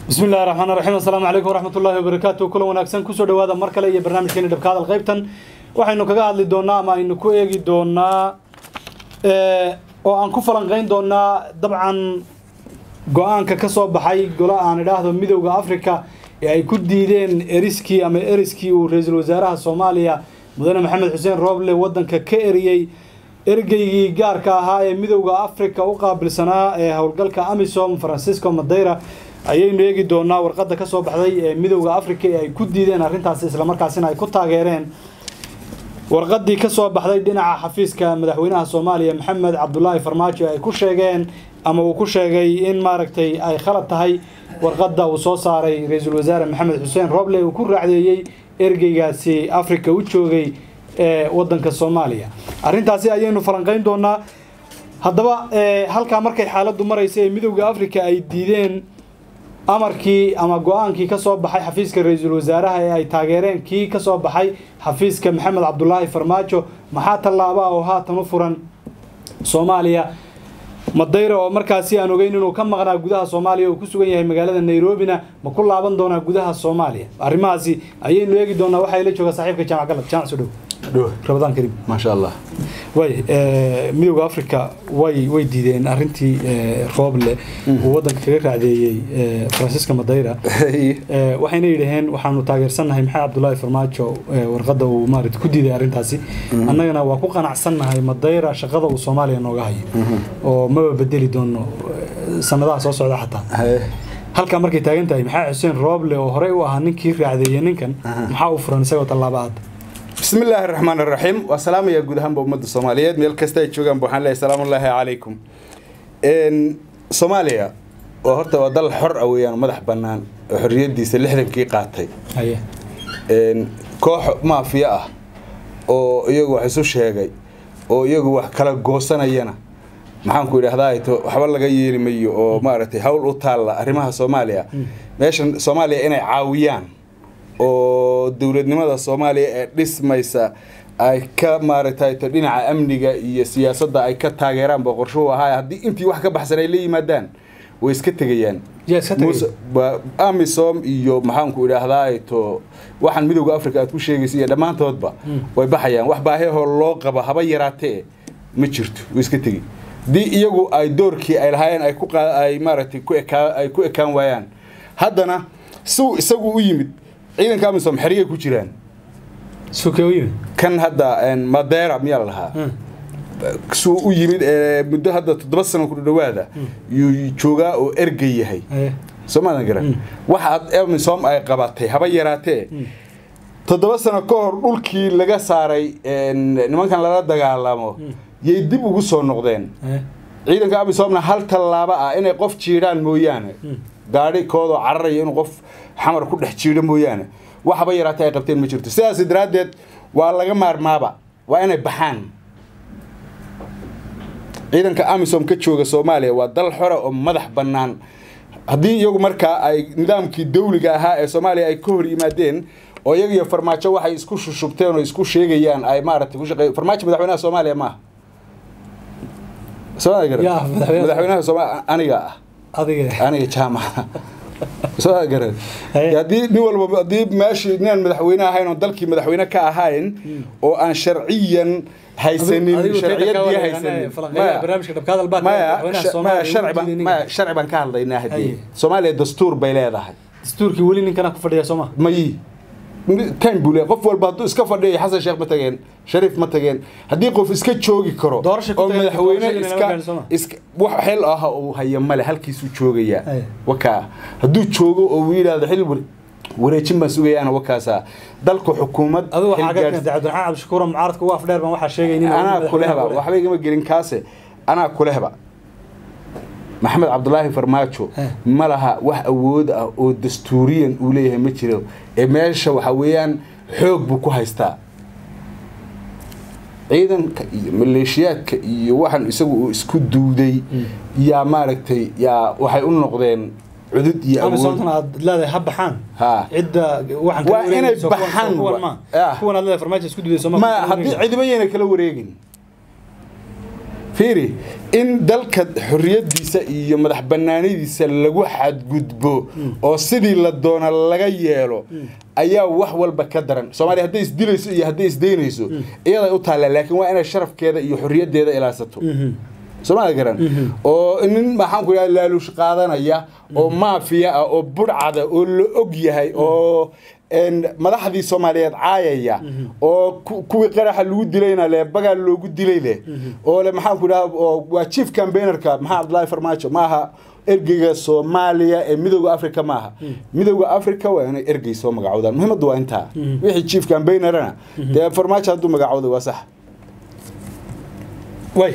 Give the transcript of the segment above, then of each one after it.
bismi illahi raxmaan raxiim assalaamu calaykum waraxmat ullahi wabarakaatu kulan wanaagsan kusoo dhawaada mar kale iyo barnaamijkeeni dhabka hadal qaybtan waxaynu kaga hadli doonaa ama aynu ku eegi doonaa oo aan ku falanqayn doonaa dabcan go-aanka ka soo baxay golo aan idhaahdo midowda africa ee ay ku diideen eriskii ama eriskii uu ra-iisul wasaaraha soomaaliya mudane maxamed xuseen rooble waddanka ka eriyey ergeygii gaarka ahaa ee midowda africa u qaabilsanaa ee howlgalka amisom francisco madeira ayaynu eegi doonaa warqadda ka soo baxday ee midowda africa ee ay ku diideen arrintaasi islamarkaasina ay ku taageereen warqaddii ka soo baxday dhinaca xafiiska madaxweynaha soomaaliya maxamed cabdulaahi farmaajo ay ku sheegeen ama uu ku sheegay in maaragtay ay khalad tahay warqadda uu soo saaray ra-iisul wasaare maxamed xuseen roble uu ku raacdeeyey ergeygaasi africa u joogay ee waddanka soomaaliya arrintaasi ayaynu falanqayn doonaa haddaba halkaa markay xaaladdu maraysa ee midowda africa ay diideen amarkii ama go-aankii ka soo baxay xafiiska ra-iisul wasaaraha ee ay taageereen kii ka soo baxay xafiiska maxamed cabdulaahi farmaajo maxaa tallaaba oo haatan u furan soomaaliya madayra oo markaasi aan ogeyn inuu ka maqnaa gudaha soomaaliya uu ku sugan yahay magaalada nairobina ma ku laaban doonaa gudaha soomaaliya arrimahaasi ayaynu eegi doonaa waxaa ila jooga saaxiibka jaamac galad jaamac soo dhow rabadaan kariim maasha allah way midowda africa way way diideen arrintii rooble uu waddanka kaga raacdeeyey francisco madeira waxayna yidhaheen waxaanu taageersannahay maxamed cabdulaahi farmaajo warqadda uu maarata ku diiday arrintaasi annagana waa ku qanacsannahay madeira shaqada uu soomaaliya nooga hayo oo maba bedeli doono sanadaha soo socda xataa halkaa markay taagan tahay maxamed xuseen rooble oo horey u ahaa ninkii raacdeeyey ninkan maxaa u furan isagoo tallaaba hadda bismi illaahi raxmaan iraxiim waa salaamaya guud ahaanba ummadda soomaaliyeed meel kasta ay joogaanba waxaan leeyahay salaamullaahi calaykum soomaaliya waa horta waa dal xor ah weeyaan madax bannaan oo xorriyaddiisa lixdankii qaatay koox maafiya ah oo iyagu wax isu sheegay oo iyagu wax kala goosanayana maxaanku idhahdaa to waxba laga yeeli mayo oo maaragtay hawl u taalla arrimaha soomaaliya meeshan soomaaliya inay caawiyaan oo dowladnimada soomaaliya ee dhismaysa ay ka maaragtay to dhinaca amniga iyo siyaasadda ay ka taageeraan ba qorshuhu ahaay haddii intii wax ka baxsan ay la yimaadaan way iska tegayaan amisom iyo maxaanku idhaahdaa to waxaan midowda africa aad ku sheegaysa iyo dhammaantoodba way baxayaan wax baahihoo loo qabo haba yaraatee ma jirto way iska tegi haddii iyagu ay doorkii ay lahaayeen ay ku ay maaragtay ku ekaa ay ku ekaan waayaan haddana siuu isagu u yimid ciidanka amisom xerigay ku jiraan kan hadda madeira miyaa la lahaa suu u yimid muddo hadda toddoba sano ku dhawaada yuu joogaa oo ergey yahay soo maadan garan waxaad amisom ay qabatay haba yaraatee toddoba sano ka hor dhulkii laga saaray nimankan lala dagaalamo yay dib ugu soo noqdeen ciidanka amisomna hal tallaabo ah inay qof jiidhaan mooyaane gaadhi koodoo cararaya inuu qof xamar ku dhex jiidho mooyaane waxba yaraatay ay qabteen ma jirto sidaas daraaddeed waa laga maarmaaba waa inay baxaan ciidanka amisom ka jooga soomaaliya waa dal xora oo madax bannaan haddii iyagu markaa ay nidaamkii dawliga ahaa ee soomaaliya ay ka hor yimaadeen oo iyaga iyo farmaajo waxay isku shushubteen oo isku sheegayaan ay maaragtay ku shaqey farmaajo madaxweynaha soomaaliya maaha madaxweynaha soomaaliya aniga ah aniga jaamaca soo garan haddii nin walba haddii meeshii ninaan madaxweyne ahayn oo dalkii madaxweyne ka ahayn oo aan sharciyan haysanin sharciyadii haysanin maya sharci baan ka hadlaynaa haddii soomaaliya dastuur bay leedahay dastuurkii weli ninkana ku fadhiya sooma mayi time buu leeyahay qof walba hadduu iska fadhiyo xasan sheekh ma tageen shariif ma tageen haddii qof iska joogi karo oo madaxweyne iska iska wax xil ah uu haya male halkiisuu joogayaa wakaa hadduu joogo oo uu yidhaahdo xil wareejin baan sugayaana wakaasa dalku xukuumad adigu waxaa ka keentay cabdiraxmaan cabdishakuur mucaaradka ugu afdheer baan waxaa sheegay anaa kulehba waxba igama gelin kaase anaa kulehba maxamed cabdulaahi farmaajo ma laha wax awood ah oo dastuuriyan uu leeyahay ma jiro ee meesha waxa weeyaan xoog buu ku haystaa ciidanka iyo maleeshiyaadka iyo waxaan isagu uu isku duuday yaa maaragtay yaa waxay u noqdeen cudud iyo awood aad leedahay ha baxaan ha cidda waxaan waa inay baxaan kuwan aad leedahay farmaajo isku duuday sooma ma haddii cidiba yayna kala wareegin fiiri in dalka xorriyadiisa iyo madax banaanidiisa lagu xadgudbo oo sidii la doona laga yeelo ayaa wax walba ka daran soomaaliya hadday isdilayso iyo hadday isdaynayso iyaday u taallaa laakiin waa inay sharafkeeda iyo xorriyaddeeda ilaasato soomaalia garan oo nin maxaan ku idhaha laaluush qaadanaya oo maafiya ah oo budhcada oo la og yahay oo madaxdii soomaaliyeed caayaya oo kuwii qaraxa lagu dilayna le bagaa loogu dilay leh oo le maxaan ku idhaha waa chief campaignerka maxaa cabdullaahi farmaajo maaha ergeyga soomaaliya ee midooda africa maaha midooda africa waa inay ergey soo magacoodaan muhiimaddu waa intaa wixii chief campaignerana dee farmaajo hadduu magacooday waa sax way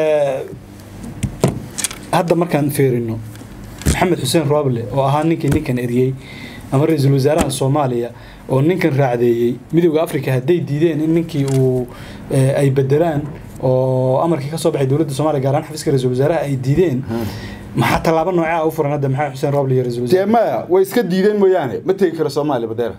hadda markaan feerino maxamed xuseen roable oo ahaa ninkii ninkan eriyey ama ra-iisul wasaaraha soomaaliya oo ninkan raacdeeyey midooda africa hadday diideen in ninkii uu ay bedelaan oo amarkii ka soo baxay dowladda somalia gaar ahaan xafiiska ra-isul wasaaraha ay diideen maxaa tallaabo noocaa u furan hadda maxamed xuseen roble iyo ra-isul dee wasaare maya way iska diideen mooyaane ma tegi karo soomaaliya badeera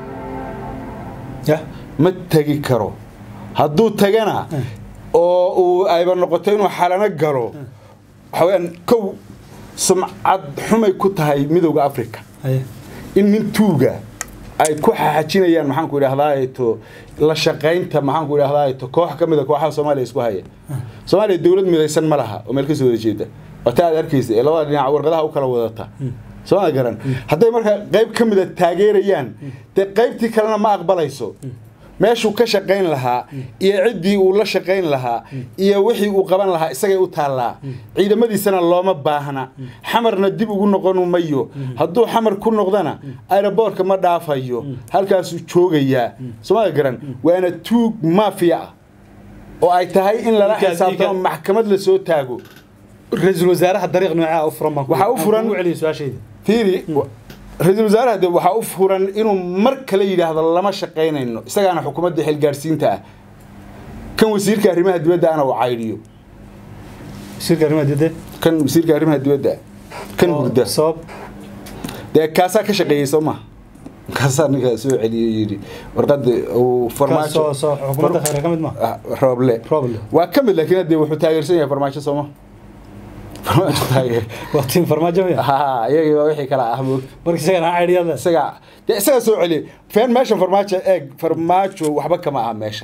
ya ma tegi karo hadduu tagana oo uu ayba noqoto inuu xalano galo waxa weyaan kow sumcad xumay ku tahay midowda africa haye in nin tuuga ay ku xaxajinayaan maxaan ku idhahdaa to la shaqaynta maxaan ku idhahdaa to koox ka mida kooxaha soomaaliya isku haya soomaaliya dowlad midaysan ma laha oo meel kasoo wada jeeda wata aad arkaysa ee labada dhinac warqadaha u kala wadata sooma garan hadday markaa qayb ka mida taageerayaan dee qaybtii kalena ma aqbalayso meeshuu ka shaqayn lahaa iyo ciddii uu la shaqayn lahaa iyo wixii uu qaban lahaa isagay u taallaa ciidamadiisana looma baahna xamarna dib ugu noqon mayo hadduu xamar ku noqdana aeroboortka ma dhaafayo halkaasuu joogayaa sooma garan waana tuug maafiya ah oo ay tahay in lala Ninkaas- xisaabtamo ninka- maxkamad la soo taago ra-iisul wasaaraha dariiq noocaa u furan baan ku- Waxaa u aan furan- kugu celiyo su-aashayda fiiri ra-iisul wasaaraha de waxaa u furan inuu mar kale yidhaahdo lama shaqaynayno isagaana xukuumadda xilgaarsiinta ah kan wasiirka arrimaha dibadda ana uu caydhiyo shirka arrimaha dibadda kan wasiirka arrimaha dibadda kan oo hurda sabab dee kaasaa ka shaqeeyey soo ma kaasaa ninka soo celiyo yidhi warqada uu kaas soo farmaajo soo xukuumadda khayra ka mid ma Ah, rooble Rooble. waa ka mid laakiin hadee wuxuu taageersan yahay farmaajo sooma farmaajo taageer waa tiim farmaajo miya ha iyagii waa wixii kala ah moogta marka isagana caydhiyada isaga dee isaga soo celiya feen meeshan farmaajo eeg farmaajo waxba kama aha meeshan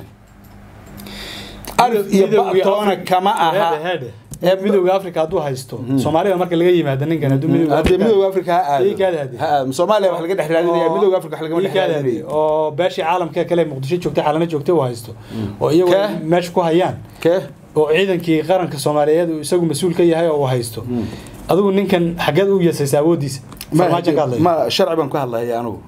alif iyo Midowga batoona Afrika- kama aha Heede, heede. ee midowga africa hadduu haysto soomaalida marka laga yimaado ninkan hadduu midowga hadee Afrika- midowga afrika ha Ii kaadi aado hadee. ha aado soomaaliya wax laga dhex raadinaya oo- midowga afrika wax lagama ii dhex kaadi hadee. raadinayo oo beeshii caalamka kale muqdisho joogtay xalana joogtay uu haysto oo iyagu Kee? meesha ku hayaan kee oo ciidankii qaranka soomaaliyeed uu isagu mas-uul ka yahay oo uu haysto adigu ninkan xageed u yasaysa awoodiisa farmaajo ka hadlaya ma sharci baan ku hadlaya anugu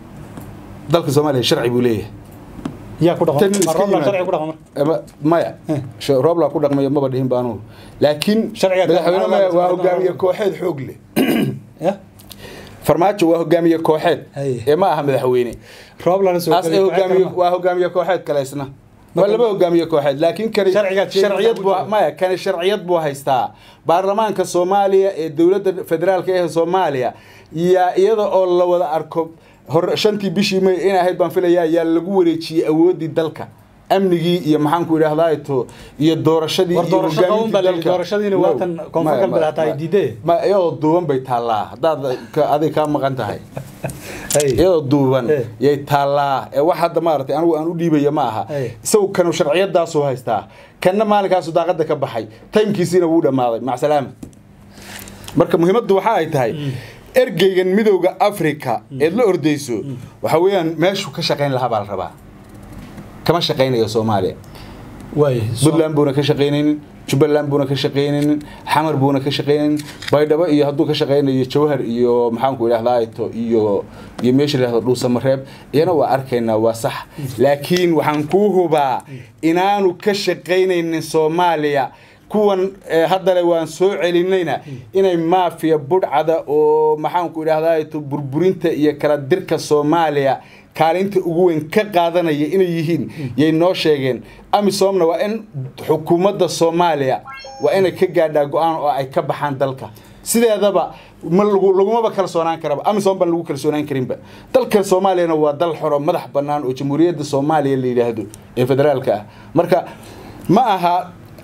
dalka soomaaliya sharci buu leeyahay yaa ku dhaqan Tan ma iska Roobland yimaad- sharci ku dhaqan marka Ama- maya Eh. Sh- rooblaa ku dhaqmayo maba dhihin ba anugu laakiin Sharciga ka- madaxweyne maya waa Roobland- hogaamiye kooxeed xoog leh ya farmaajo waa hogaamiye kooxeed Haye. ee ma aha madaxweyne Roobland soo as ee galay hogaamiye kooxda waa hogaamiye kooxeed kale isna waa Marka- laba hogaamiye kooxeed laakiin kani Sharcigaad sheegay sharciyad waxaa ku buu jira. maya kani sharciyad buu haystaa baarlamaanka soomaaliya ee dowladda federaalka ee soomaaliya yaa iyada oo la wada arko hor shantii bishii may in ahayd baan filayaa yaa lagu wareejiyey awoodii dalka amnigii iyo maxaan ku idhahdaa to iyo doorashadii War iyo doorasho hogaamintii qaban baa la yidhi, dalka. doorashadiina No, waa tan koonfur maya, galbeed ma- hataa ay ma- diideen. ma iyadoo duuban bay taallaa haddaad ka- adig kaa maqan tahay Hey. iyadoo duuban Eh. yay taallaa ee wax hadda maaragtay anigu aan u dhiibaya ma aha Eh. isagu kanu sharciyadaasuu haystaa kanna maalinkaasu daaqada ka baxay taymkiisiina wuu dhammaaday macsalaama marka muhiimaddu waxa ay tahay ergeygan midowda africa eed la ordayso waxa weeyaan meeshuu ka shaqayn lahaa baa la rabaa kama shaqaynayo soomaaliya waay puntland buuna ka shaqaynaynin jubbaland buuna ka shaqaynaynin xamar buuna ka shaqaynaynin baydhabo iyo hadduu ka shaqaynayo jawhar iyo maxaanku idhahdaa ito iyo iyo meesha lahdo dhuusamareeb iyana waa arkaynaa waa sax laakiin waxaan kuu hubaa inaanu ka shaqaynaynin soomaaliya kuwan eh, haddale waan soo celinayna inay maafiya budhcada oo maxaanku idhahdaa ito burburinta iyo kala dirka soomaaliya kaalinta ugu weyn ka qaadanaya inay yihiin yay noo sheegeen amisomna waa in xukuumadda soomaaliya waa inay ka gaadhaa go-aan oo ay ka baxaan dalka sideedaba ma lagu lagumaba kalsoonaan karaba amisom baan lagu kalsoonaan karinba dalka soomaaliyana waa dal xoro madax bannaan oo jamhuuriyadda soomaaliya la yidhaahdo ee federaalka ah marka ma aha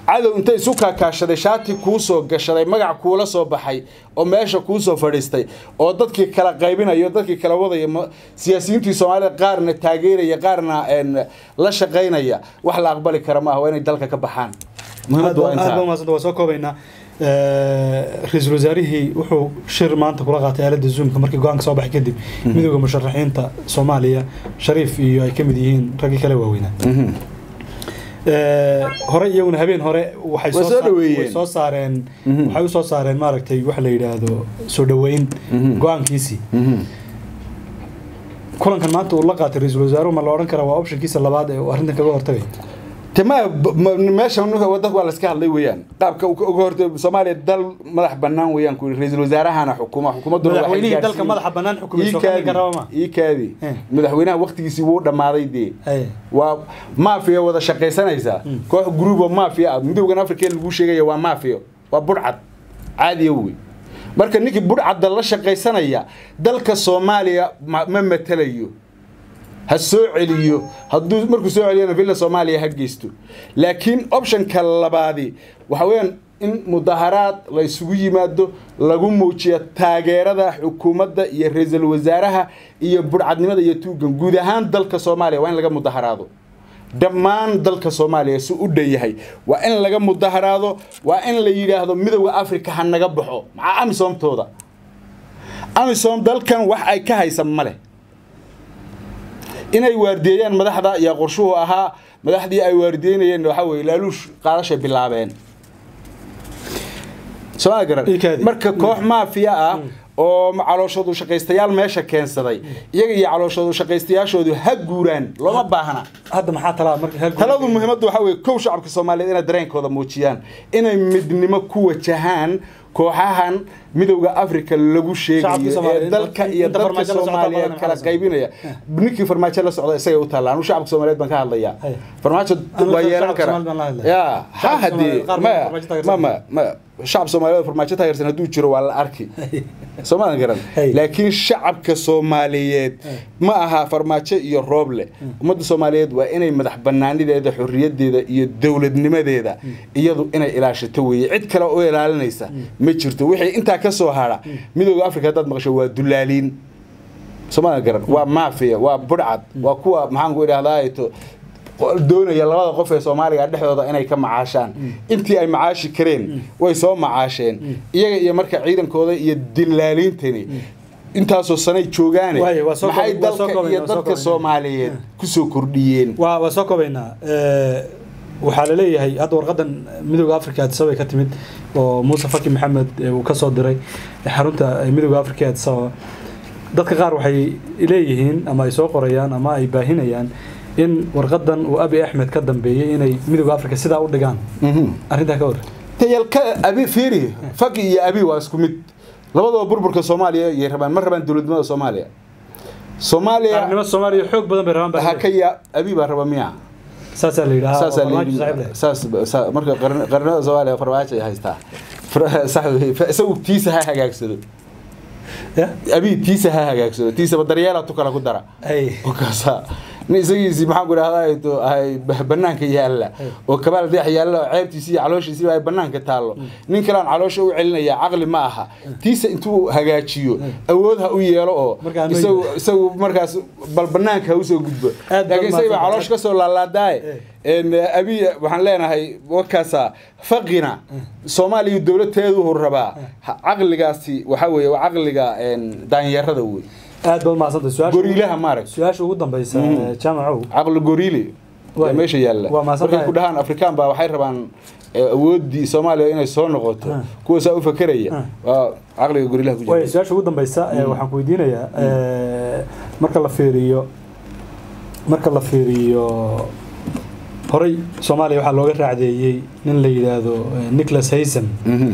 cadow inta isu kaakaashaday shaati kuu soo gashaday magac kuula soo baxay oo meesha kuu soo fadhiistay oo dadkii kala qaybinayo dadkii kala wadaya ma- siyaasiyiintii soomaalida qaarna taageeraya qaarna een, la shaqaynaya wax la aqbali kara maaha waa inay dalka ka baxaan muhiimaddu waa aad baa intaa umahadsanta waa soo koobaynaa ra-iisul wasaarihii wuxuu shir maanta kula qaatay aaladda zoomka markii go-aanka soo baxay kadib midooda musharaxiinta soomaaliya shariif iyo ay ka mid yihiin raggii kale waaweynaa Mhm. Eh, hore iyaguna habeen hore waxay Way soo soo sa- dhaweeyeen. way soo saareen Mhm. waxay u soo saareen maaragtay waxa la yidhaahdo soo dhaweyn Mhm. go-aankiisii Mhm. kulankan maanta uu la qaatay ra-iisul wasaaruhu ma la odhan karaa waa optionkiisa labaad ee uu arrintan kaga hortagay tama meeshan wadanka waa laska hadlay weeyaan qaabka uga uga horta soomaaliya dal madax banaan weeyaan ku ra-iisul wasaarahana xukuma xukuumadduna waxay madaxweynihii dalka gaarsiin- madaxa bannaan xukumay soo Ii kaadi, kami karaba ma ii kaadi Eh. madaxweynaha waktigiisii wuu dhammaaday dee Haye. waa maafiya wada shaqaysanaysaa koox group oo maafiya ah midowgan afrika lagu sheegaya waa maafiya waa budhcad caadiya wey marka ninkii budhcadda la shaqaysanaya dalka soomaaliya ma ma matelayo ha soo celiyo hadduu markuu soo celiyana villa soomaaliya ha geysto laakiin optionka labaadi waxa weeyaan in mudaharaad la isugu yimaado lagu muujiyo taageerada xukuumadda iyo ra-iisul wasaaraha iyo budhcadnimada iyo tuugan guud ahaan dalka soomaaliya waa in laga mudaharaado dhammaan dalka soomaaliya si u dhan yahay waa in laga mudaharaado waa in la yidhaahdo midowda africa ha naga baxo maxaa amisoomtooda amisom dalkan wax ay ka haysa ma leh inay waardiyeeyaan madaxda iyo qorshuhu ahaa madaxdii ay waardiyeynayeen waxaa weye laaluush qaadashay bilaabeen sooma garan Ii kaadi. marka koox maafiya ah oo calooshoodu shaqaystayaal meesha keensaday iyaga iyo calooshoodu shaqaystayaashoodu ha guuraan looma baahna hadda maxaa talaa marka hal taladu muhiimaddu waxaa weeye kow shacabka soomaaliyeed inay dareenkooda muujiyaan inay midnimo ku wajahaan kooxahan midowda africa lagu Shacabka sheegayo ee Soomaaliyeed, dalka iyo inta dadka farmaajo la socota soomaaliyeed badan kala maxaa la qaybinaya ninkii farmaajo la socda isagay u taalla anu shacabka soomaaliyeed baan ka hadlayaa Hay. farmaajo Anu waa shacabka yeelan kara Soomaaliyeed baan la hadlaya. ya ha Shacabka hadee Soomaaliyeed qaar maya badan farmaajo taageersan. ma ma ma shacab soomaaliyeed farmaajo taageersan hadduu jiro waa la arki soomaadan garan Hey. laakiin shacabka soomaaliyeed ma aha farmaajo iyo rooble ummadda soomaaliyeed waa inay madax banaanideeda xorriyadeeda iyo dowladnimadeeda iyadu inay ilaashato weeye cid kale oo ilaalinaysa ma jirto wixii intaa ka soo hara midowda africa haddaad maqasho waa dulaaliin soomaadan garan waa maafiya waa budhcad waa kuwa maxaan ku idhahdaa to doonaya labada qof ee soomaaliga dhexdooda inay ka macaashaan intii ay macaashi kareen way soo macaasheen iyaga iyo marka ciidankooda iyo dilaaliintani intaasoo sanay joogaane Waaye, waa soo maxay koob- waa soo dalka koobaynaa, iyo waa soo dadka koobaynaa. soomaaliyeed kusoo kordhiyeen waa waa soo koobaynaa Eh, waxaa la leeyahay hadda warqadan midowda africa addis ababa ka timid oo muuse faki maxamed eh, uu ka soo diray xarunta eh, midowda africa ee addis ababa dadka qaar waxay leeyihiin ama ay soo qorayaan ama ay baahinayaan in warqadan uu abi axmed ka dambeeyey inay midowda africa sidaa u dhigaan arrintaa ka hor tayalka abi fiiri faki iyo abi waa isku mid labadaba burburka soomaaliya yay rabaan ma rabaan dowladnimada soomaaliya soomaaliya qaranimada soomaaliya xoog badan bay rabaan baa la ha ka leeyahay. ya abi baa raba miya saasaa la yidhahaa oo saasaa farmaajo layidhi- saaxiib leh. saas sa- marka qarn- qarnimada soomaaliya farmaajo ay haystaa Far- sax wey. Fa- isagu tiisa ha hagaagsado Ya? abi tiisa ha hagaagsado tiisaba daryeela tu kale ku dara Ay. kaasa nin isagiisii maxaan ku idhahdaa to ay ba- banaanka yaalla oo kabaal deex yaalla oo ceebtiisi iyo calooshiisiba ay banaanka taallo nin kalean caloosha u celinaya caqli ma aha tiisa intuu hagaajiyo awood ha u yeelo oo Markaa ma isagu yimaado. isagu markaas bal banaanka ha usoo gudbo Aad baad laakiin isaga baa mahadsantahay. caloosh ka soo laalaadaaye En, abi waxaan leenahay wakaasa faqina soomaaliya dowladteedu rabaa Ha- caqligaasi waxa weeye waa caqliga en, daanyarada wey aad baad mahadsantahay su-aasha goriilaha maarag su-aasha ugu dambeysa Mm. eh, jaamacow caqli goriile Waay. yaa meesha yaalla Waa mahadsan markay tahay. ku dhahaan afrikaan baa waxay rabaan eh, awooddii soomaaliya inay soo noqoto Ah. kuwa saa u fakeraya Ah. waa caqliga goriilaha ku way jira su-aasha ugu dambeysa eh, waxaan ku weydiinayaa eh, marka la fiiriyo marka la fiiriyo horey soomaaliya waxaa looga raacdeeyey nin la yidhaahdo eh, nicholas haysom Mhm.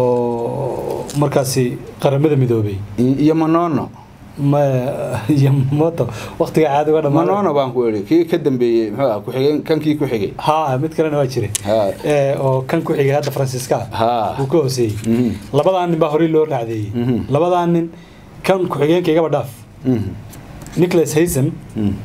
oo markaasi qaramada midoobay I- iyo manono ma iyo moto waqtiga caadi uga manono dhamaaday baan ku eri kii ka dambeeyey muxuu ah ku-xigeen kankii ku xigay ha mid kalena waa jire Ha. Eh, oo kan ku xigay hadda faransiiska Ha. uu ka hooseeyey Mhm. labadaa nin baa horey loo raacdeeyey Mhm. labadaa nin kan ku-xigeenka igaba dhaaf Mhm. nicholas haysom Mhm.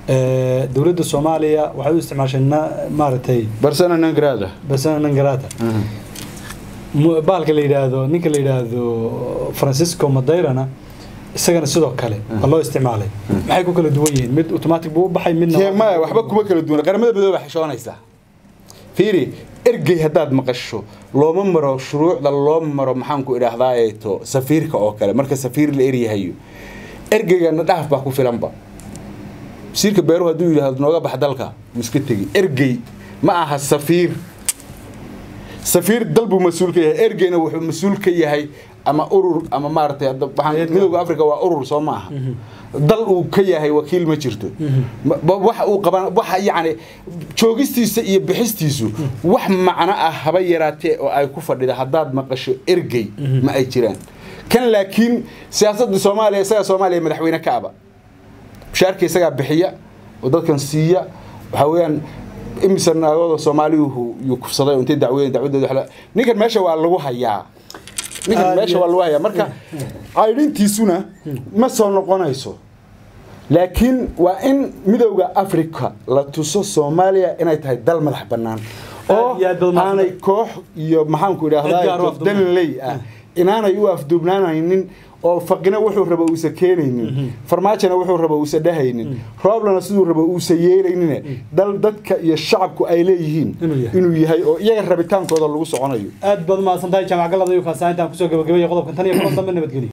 Eh, dowladda soomaaliya waxay u isticmaashay na- maaragtay barsana nangrada basana nangarata mu- bahalka la yidhaahdo ninka la yidhaahdo francisco madeirana isagana sidoo kale waa loo isticmaalay maxay ku kala duwan yihiin mid automatic buu u baxay midna Kee maya waxba kuma kala duwan qaramada midooba xishoonaysaa fiiri ergey haddaad maqasho looma maro shuruucda loo maro maxaanku idhaahdaa eeto safiirka oo kale marka safiir la eryahayo ergeygana dhaaf baa ku filanba wasiirka beeruhu hadduu yidhaahdo nooga bax dalka wuu iska tegi ergey ma aha safiir safiir dal buu mas-uul ka yahay ergeyna wuxuu mas-uul ka yahay ama urur ama maaragtay hadda waxaan Eedka. midowga africa waa urur soo maaha dal uu ka yahay wakiil ma jirto Ma- ba- waxa uu qaban waxa yacni joogistiisa iyo bixistiisu wax macno ah haba yaraatee oo ay ku fadhida haddaad maqasho ergey ma ay jiraan kan laakiin siyaasadda soomaaliya isagaa soomaaliya madaxweyne ka aba mushaarka isagaa bixiya oo dadkan siiya waxaa weeyaan imisa naagooda soomaaliyuhu yuu kufsaday oo intay dacweyn dacwadooda waxla- ninkan meesha waa lagu hayaa ninkan Aad meesha iyo- waa lagu hayaa marka caydhintiisuna ma soo noqonayso laakiin waa in midowda africa la tuso soomaaliya inay tahay dal madax bannaan oo Aad iyo aad baad mahadsan aanay koox iyo maxaanku Cid gaar u idhaahdaa afduuban. danley ah inaanay u afduubnaanaynin oo faqina wuxuu raba uusa keenaynin farmaajona wuxuu raba uusa dhahaynin rooblana siduu raba uusa yeelaynin dal dadka iyo shacabku ay leeyihiin Inuu yahay. inuu yahay oo iyaga rabitaankooda lagu soconayo aad baad umahadsan tahay jaamac galada iyo kaasaa intaan kusoo gabagabaya qodobkan tan iyo kulan dambe nabadgelyo